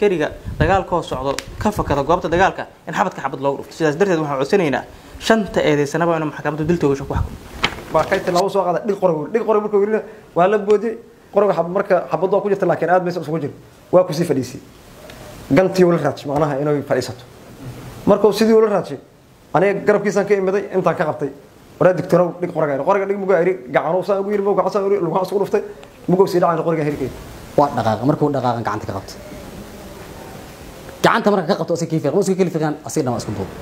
askariga dagaalkoo socdo ka fakada goobta dagaalka in xabadka xabad loogu dhufto sidaas darteed waxaan codsanaynaa shanta eedeysanaba inuu maxkamaddu dil toogasho ku xukumo baa kay tilaabo soo qaada dhig qorog dhig qorog markuu yiri waa la boodiyey qorog xab marka xabadoo ku jirta laakiin aad maysan isugu jirin waa kusii fadhiisay gantii ula raajay macnaha inay fadhiisato markuu sidii ula raajay aniga garabkiisaan ka imiday intaan ka qabtay waraa digtorow dhig qoraga qoraga dhig mugaa iri gacano saa ugu yiri mugaa gacan saa ugu yiri lugaha isku dhuftay mugaa sii dhacay qoriga hirkay waa dhaqaaqa markuu dhaqaaqa gacanta ka qabto gacanta marka ka qabto asiga kiifiq iska kali fiiqan asiga dhan waa isku duub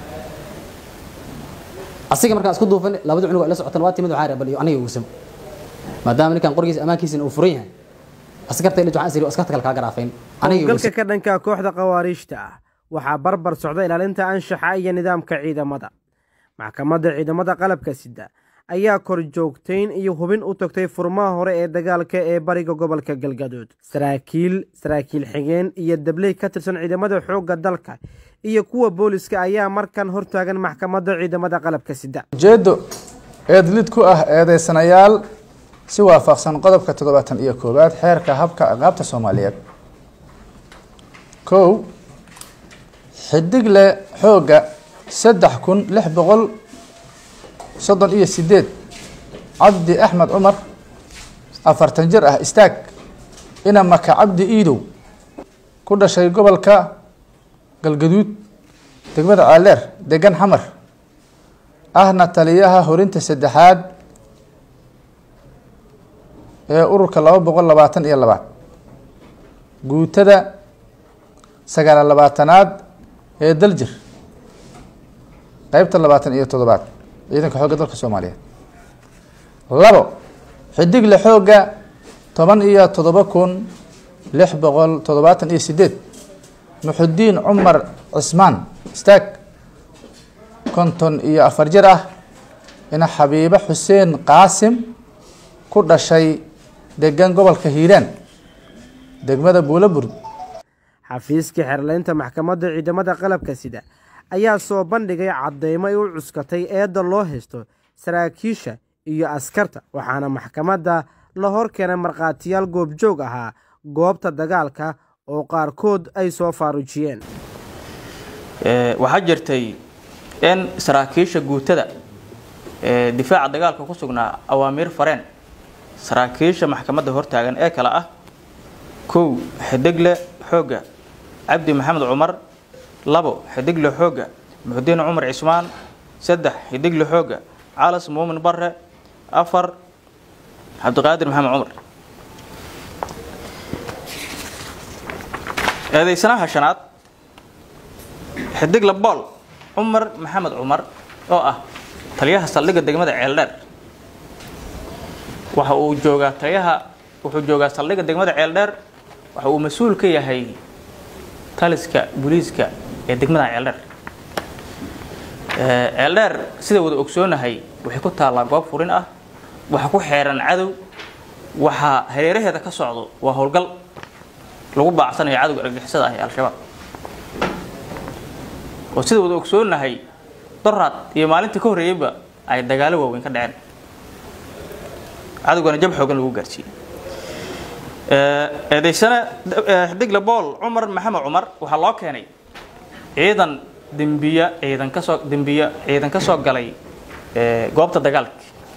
asiga markaan isku duufan labada cunug la socotan waa timid waxaa rabal iyo aniga uusam maadaama ninkan qorigiisa amaankiisina uu furan yahay askarta ila waxaan siri askarta kale kaa garaafayn aniga howlgalka ka dhanka kooxda khawaariijta ah waxaa barbar socda ilaalinta anshaxa iyo nidaamka ciidamada maxkamadda ciidamada qalabka sida ayaa kor joogtayn iyo hubin u tagtay furmaha hore ee dagaalka ee bariga gobolka galgaduud saraakiil saraakiil xigeen iyo dabley ka tirsan ciidamada xoogga dalka iyo kuwa booliska ayaa markan hortaagan maxkamadda ciidamada qalabka sida ujeeddo eedlid ku ah eedeysanayaal si waafaqsan qodobka toddobaatan iyo koowaad xeerka habka ciqaabta soomaaliyeed kow xidigle xoogga saddex kun lix boqol soddon iyo sideed cabdi axmed cumar afartan jir ah istaag ina maka cabdi iidow ku dhashay gobolka galgaduud degmada caaleer degan xamar ahna taliyaha horinta saddexaad ee ururka laba boqol labaatan iyo labaad guutada sagaala labaatanaad ee daljir qeybta labaatan iyo toddobaad ciidanka xoogga dalka soomaaliyeed labo xidigle xoogga toban iyo toddoba kun lix boqol toddobaatan iyo sideed muxudiin cumar cismaan istaag konton iyo afar jir ah ina xabiibo xuseen qaasim ku dhashay degan gobolka hiiraan degmada buulaburd xafiiska xerleynta maxkamadda ciidamada qalabka sida ayaa soo bandhigay caddeymo ay u cuskatay eedda loo haysto saraakiisha iyo askarta waxaana maxkamadda la hor keenay markhaatiyaal goobjoog ahaa goobta dagaalka oo qaarkood ay soo faarujiyeen waxaa jirtay in saraakiisha guutada ee difaaca dagaalka ku sugnaa awaamiir fareen saraakiisha maxkamadda hortaagan ee kale ah kow xidigle xoogga cabdi maxamed cumar labo xidigle xoogga muxudiin cumar cismaan saddex xidigle xoogga calas muumin bare afar cabdiqaadir maxamed cumar eedeysanaha shanaad xidigle bool cumar maxamed cumar oo ah taliyaha saldhigga degmada ceeldheer waxa uu joogaa taliyaha wuxuu joogaa saldhigga degmada ceeldheer waxa uu mas-uul ka yahay taliska booliiska ee degmada ceeldheer ceeldheer sida wada ogsoonahay waxay ku taallaa goob furin ah waxa ku xeeran cadow waxaa hareeraheeda ka socdo waa howlgal lagu baacsanayo cadowga argagixisada ah ee al-shabaab oo sida wada ogsoonahay doraad iyo maalintii ka horreeyeyba ay dagaalo waaweyn ka dhaceen cadowgana jab xoogan lagu gaarsiiyey eedeysane xidigle bool cumar maxamed cumar waxaa loo keenay ciidan dembiya ciidan kasoo dembiya ciidan ka soo galay goobta dagaalka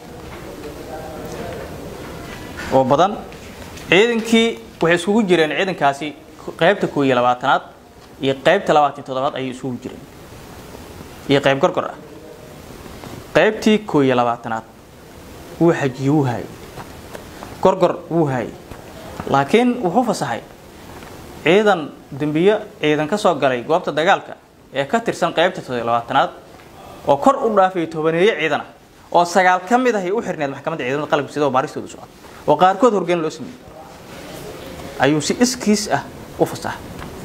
oo badan ciidankii waxay iskugu jireen ciidankaasi qaybta koo iyo labaatanaad iyo qaybta labaatan toddobaad ayay isugu jireen iyo qayb gorgor ah qaybtii koo iyo labaatanaad wuu xajiye wuu haayay gorgor wuu haayay laakiin wuxuu fasaxay ciidan dembiye ciidan ka soo galay goobta dagaalka ee ka tirsan qaybta toddobiyo labaatanaad oo kor u dhaafay tobaneeye ciidan ah oo sagaal ka mid ahay u xirneed maxkamadda ciidamada qalabka sida oo baaristoodu socda oo qaarkood horgeyn loo sameeyey ayuu si iskiis ah u fasaxay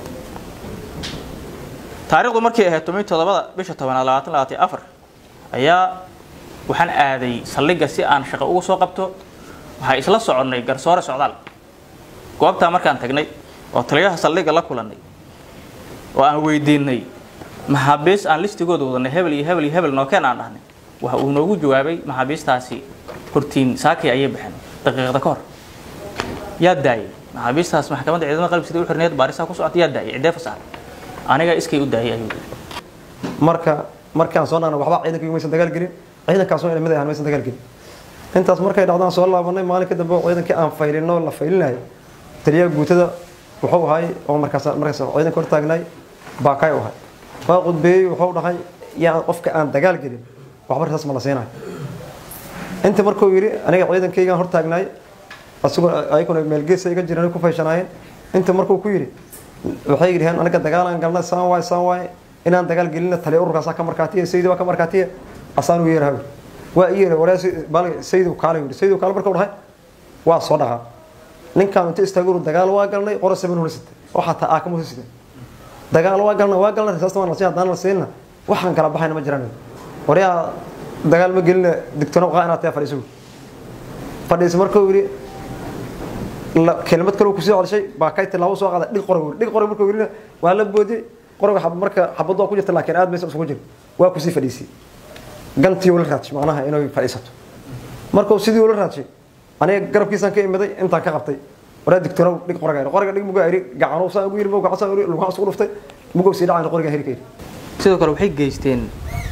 taariikhdu markay ahayd toban toddobada bisha tobanaad labaatan labaatan iyo afar ayaa waxaan aaday saldhigga si aan shaqo ugu soo qabto waxaa isla soconnay garsoore socdaal goobtaa markaan tagnay oo taliyaha saldhigga la kulannay oo aan weydiinay maxaabiis aan listigooda wadanay hebel iyo hebel iyo hebel nookeen aan dhahnay waxa uu noogu jawaabay maxaabiistaasi hortiin saakay ayay baxeen daqiiqda ka hor yaa daayay maxaabiistaas maxkamadda ciidamada qalabka sida u xirneed baarisaa ku socota yaa daayay cidee fasaar aniga iskay u daayay ayuu yidhi marka markaan soo naana waxba ciidankaygu maysan dagaal gelin ciidankaasoo mid ahaan maysan dagaal gelin intaas markay dhacdaan soo laabanay maalinka dambe oo ciidankii aan faylino la faylinayo taliyaha guutada wuxuu ahay oo markaas markaas ciidanka hor taagnay baakay u ahay waa qudbeeyey wuxuu dhahay yaa qofka aan dagaal gelin waxba rasaas ma la siinayo inta markuu yidhi aniga ciidankaygaan hor taagnay asagoo ayaguna meelgeesa iga jireen ku fayshanayeen inta markuu ku yidhi waxay yidhaheen aniga dagaalaan galnay saan waay saan waay inaan dagaal gelina taliya ururkaasaa ka markaatiya sayidi waa ka markaatiya asaan u yeeraha waa i yeera waree sayidu kaale yidhi sayidu kaale markuu dhahay waa soo dhaqaa ninkaan inta istaaguru dagaal waa galnay qora saban hula sitay oo xataa aakama hula sitay dagaal waa galnay waa galnay rasaasta waan la siin haddaan la siinna waxaan kala baxayna ma jiraan waryaa dagaal ma gelina digtona qaa inaad tahay fadhiiso fadhiisa markuu yidhi kelimad kale kusii celshay baa kay tilaabo soo qaada dhig qoray dhig qoray markuu yidhi waa la boodiyey qoriga marka xabadoo ku jirta laakiin aad maysa isugu jir waa kusii fadhiisay gantii ula raadshay macnaha inay fadhiisato markuu sidii ula raadshay aniga garabkiisaan ka imiday intaan ka qabtay waraa digtoonow dhig qoriga qoriga dhig mugaa iri gacano saan ugu yiri mugaa saan iri lugaha isku dhuftay mugow sii dhacayna qoriga heri ka yiri sidoo kale waxay geysteen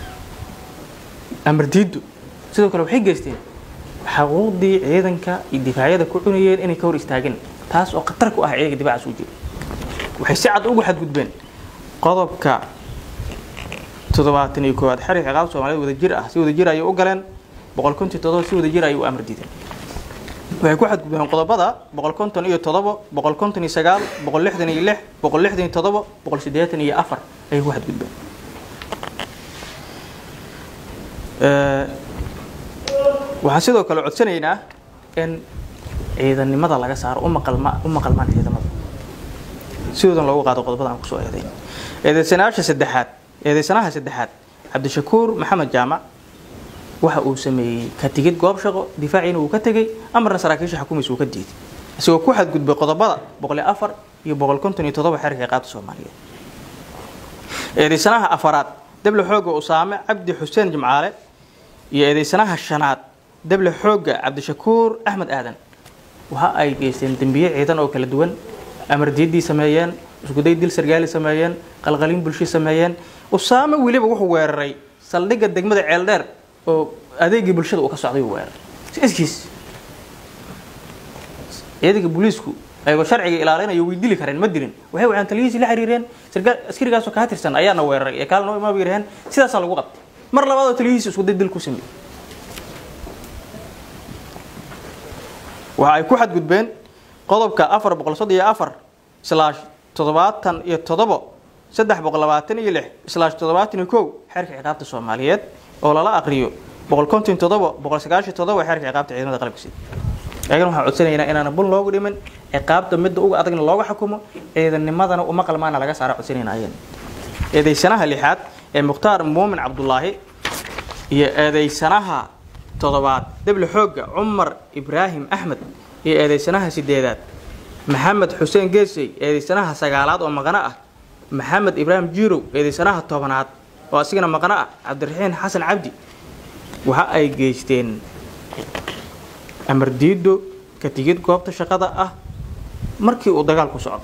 amar diiddu sidoo kale waxay geysteen xaquuqdii ciidanka iyo difaacyada ku cunayeen inay ka hor istaageen taas oo khatar ku ah ciidanka difaaca soo jira waxay si cad ugu xadgudbeen qodobka toddobaatan iyo koowaad xerig ciqaab soomaaliyed wadajir ah si wadajir ayay u galeen boqol konton toddoba si wadajir ayay u amar diideen waxay ku xadgudbeen qodobada boqol konton iyo toddoba boqol konton iyo sagaal boqol lixdan iyo lix boqol lixdan iyo toddoba boqol siddeetan iyo afar ayay ku xadgudbeen waxaan sidoo kale codsanaynaa in ciidannimada laga saaro u maqalma u maqalmaan ciidamada sidoodan loogu qaado qodobada aan kusoo eeday eedeysanayaasha saddexaad eedeysanaha saddexaad cabdishakuur maxamed jaamac waxa uu sameeyey ka tigid goob shaqo difaaciina uu ka tegey amarna saraakiisha xukuumaysa uu ka diiday isagoo ku xadgudbay qodobada boqol iyo afar iyo boqol konton iyo toddoba xeerka ciqaabta soomaaliyeed eedeysanaha afaraad dable xooga usaame cabdi xuseen jimcaale iyo eedeysanaha shanaad dable xooga cabdishakuur axmed aadan waxa ay geysteen dembiye ciidan oo kala duwan amar diidii sameeyeen iskuday dil sargaali sameeyeen qalqalin bulshi sameeyeen usaame weliba wuxuu weeraray saldhigga degmada ceeldheer oo adeegii bulshada uu ka socday uu weeraray si iskiis ciidanka booliisku ayagoo sharciga ilaalinayo way dili kareen ma dilin waxay waxaan taliyihiisii la xiriireen sargaal askarigaasoo kaa tirsan ayaana weeraray ee kaalna imaa bay yiraheen sidaasaa lagu qabtay mar labaadoo taliyihiisi iskuday dil ku sameeyey waxa ay ku xadgudbeen qodobka afar boqol soddon iyo afar islaash toddobaatan iyo toddobo saddex boqol labaatan iyo lix islaash toddobaatan iyo kow xeerka ciqaabta soomaaliyeed oo lala aqriyo boqol konton toddobo boqol sagaashan toddobo xeerka ciqaabta ciidamada qalabka sida ayagana waxaan codsanaynaa inaana bun loogu dhimin ciqaabta midda uga adagna looga xukumo ciidannimadana uma qalmaana laga saara codsanayna ayana eedeysanaha lixaad ee mukhtaar muumin cabdulaahi iyo eedeysanaha toddobaad deble xoogga cumar ibraahim axmed iyo eedeysanaha sideedaad maxamed xuseen geesey eedeysanaha sagaalaad oo maqano ah maxamed ibraahim jiirow eedeysanaha tobanaad oo asigana maqano ah cabdiraxiin xasan cabdi waxa ay geysteen amar diido ka tigid goobta shaqada ah markii uu dagaalku socdo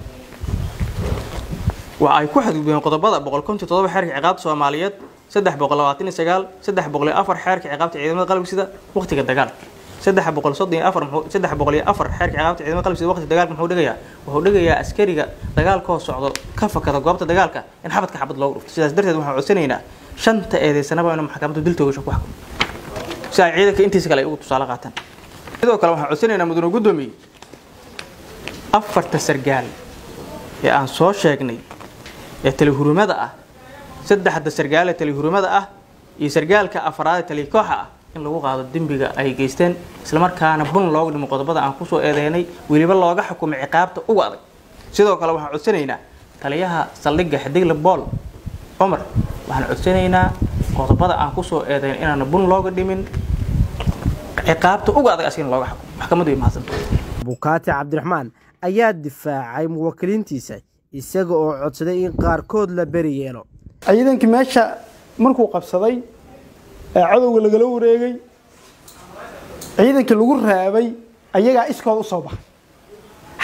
waxa ay ku xadgudbeen qodobada boqol konton toddoba xeerka ciqaabta soomaaliyeed saddex boqol labaatan iyo sagaal saddex boqol iyo afar xeerka ciqaabta ciidamada qalabka sida waqtiga dagaalka saddex boqol soddon iyo afar saddex boqol iyo afar xeerka ciqaabta ciidamada qalabka sida waqtiga dagaalka muxuu dhigayaa wuxuu dhigayaa askariga dagaalkoo socdo ka fakada goobta dagaalka in xabadka xabad loogu dhufto sidaas darteed waxaan codsanaynaa shanta eedeysanaba inuu maxkamaddu dil toogasho ku xukumo si ay ciidanka intiisa kale ay ugu tusaale qaataan sidoo kale waxaan codsanaynaa mudane guddoomiye afarta sargaal ee aan soo sheegnay ee talihurumada ah saddexda sargaal ee talihurumada ah iyo sargaalka afraad ee talikooxa ah in lagu qaado dembiga ay geysteen islamarkaana bun looga dhimo qodobada aan kusoo eedeynay weliba looga xukumay ciqaabta uga adag sidoo kale waxaan codsanaynaa taliyaha saldhigga xidigle bool cumar waxaan codsanaynaa qodobada aan kusoo eedeyn inaana bun looga dhimin ciqaabta uga adag asigana looga xukumo maxkamaddu way mahadsanta bukaati cabdiraxmaan ayaa difaacay muwakkiliintiisa isaga oo codsaday in qaarkood la beri yeelo ciidankii meesha markuu qabsaday ee cadowga lagala wareegay ciidankii lagu raabay ayagaa iskooda u soo baxay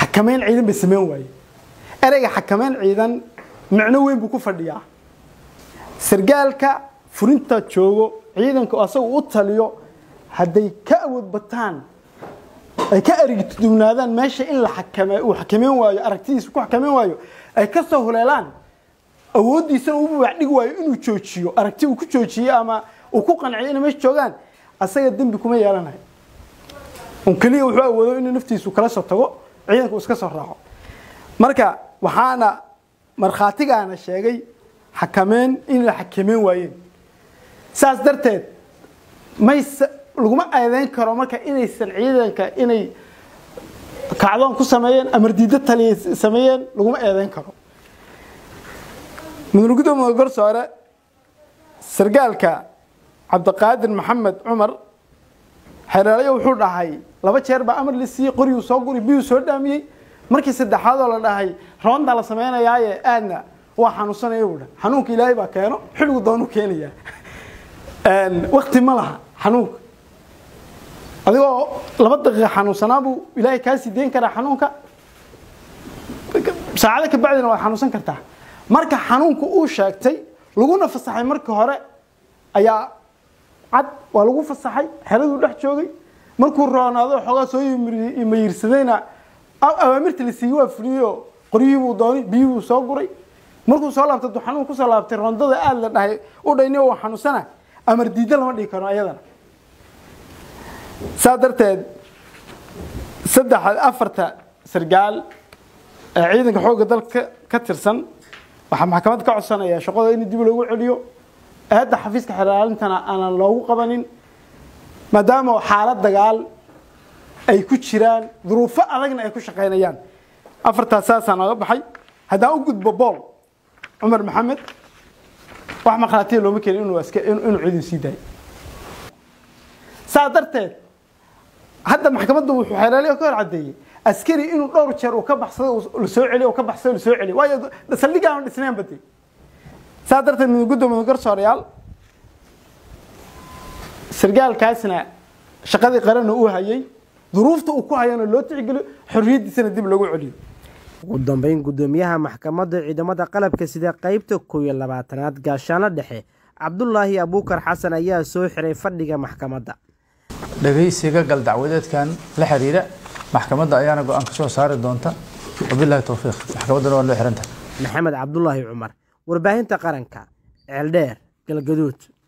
xakameyn ciidan bay sameyn waaye ereyga xakameyn ciidan micno weyn buu ku fadhiyaa sargaalka furinta joogo ciidanka oo asaga u taliyo hadday ka awood bataan ay ka arigtudubnaadaan meesha in la xakame uu xakameyn waayo aragtidiisa ku xakameyn waayo ay ka soo huleelaan awooddiisana uu baax dhigi waayo inuu joojiyo aragti uu ku joojiyo ama uu ku qanciyo inay meesha joogaan asaga dembi kuma yeelanayo un keliya wuxuu awoodo inuu naftiisu kala soo tago ciidanka uu iska soo raaco marka waxaana markhaatigaana sheegay xakameyn in la xakameyn waayeen saas darteed mays laguma eedeyn karo marka inaysan ciidanka inay kacdoon ku sameeyeen amar diiddo taliya sameeyeen laguma eedeyn karo mudane gudoomiye garsoore sargaalka cabdiqaadir maxamed cumar xereelayo wuxuu dhahay laba jeer baa amar la siiyey qoriyuu soo guri biyuu soo dhaamiyey markii saddexaadoo la dhahay roondaa la samaynayaaye aadna waa xanuunsanaya buu dhahay xanuunka ilaahay baa keeno xilligu doonuu keenayaa wakti ma laha xanuunka adigoo laba daqiiqa xanuunsanaa buu ilaahay kaa sii deyn karaa xanuunka saacado ka bacdina waad xanuunsan kartaa marka xanuunka uu sheegtay laguna fasaxay markii hore ayaa cad waa lagu fasaxay xeraduu dhex joogay markuu roonaado xoogaa soo mayirsadayna awaamirta la siiyey waa fuliyeyoo qoryihii buu doonay biyihii buu soo guray markuu soo laabtay duu xanuun kusoo laabtay rondada aad la dhahay u dhayni waa xanuunsana amar diidda lama dhigi karo ayadana saa darteed saddex afarta sargaal ee ciidanka xoogga dalka ka tirsan waxaa maxkamad ka codsanaya shaqada in dib loogu celiyo eedda xafiiska xeraalintana aanan loogu qabanin maadaama xaalad dagaal ay ku jiraan duruufo adagna ay ku shaqaynayaan afartaas saasaa nooga baxay haddaan u gudbo bool cumar maxamed wax markhaatiya looma keenin inuu iska inuu ciidan sii daayo saa darteed hadda maxkamaddu wuxuu xeelaaliyo ka hor caddeeyey askari inuu dhowr jeer uu ka baxsado la soo celiyo uu ka baxsado la soo celiyo waayo saldhigga aan dhisnayn badi saa darteed mid gudoomiye garsoorayaal sargaalkaasna shaqadii qaranna uu hayay duruufta uu ku hayana loo tixgeliyo xorriyaddiisana dib loogu celiyo ugu dambeyn gudoomiyaha maxkamadda ciidamada qalabka sida qeybta koow iyo labaatanaad gaashaano dhexe cabdulaahi abuukar xasan ayaa soo xiray fadhiga maxkamadda dhagaysiga gal dacwadeedkan la xiriira maxkamadda ayaana go-aan ka soo saari doonta wabilaahi towfiiq maxkamaddana waa loo xirantahay maxamed cabdulaahi cumar warbaahinta qaranka ceeldheer galgaduud